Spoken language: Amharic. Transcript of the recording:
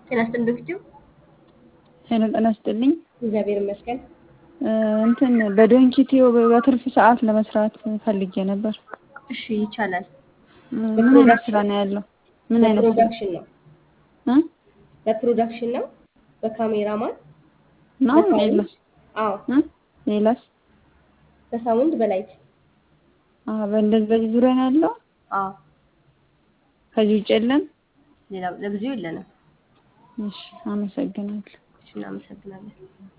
ጤና ይስጥልኝ ዶክተር። ሄሎ ጤና ይስጥልኝ። እግዚአብሔር ይመስገን። እንትን በዶንኪቲዮ በትርፍ ሰዓት ለመስራት ፈልጌ ነበር። እሺ ይቻላል። ምን አይነት ስራ ነው ያለው? ምን አይነት ስራ? በፕሮዳክሽን ነው እ? በፕሮዳክሽን ነው በካሜራማን ነው ሌላስ? አዎ እ? ሌላስ? በሳውንድ በላይት አዎ በእንደዚህ በዚህ ዙሪያ ነው ያለው። አዎ ከዚህ ውጭ የለም። ሌላ ለጊዜው የለንም። እሺ አመሰግናለሁ። እሺ እናመሰግናለን።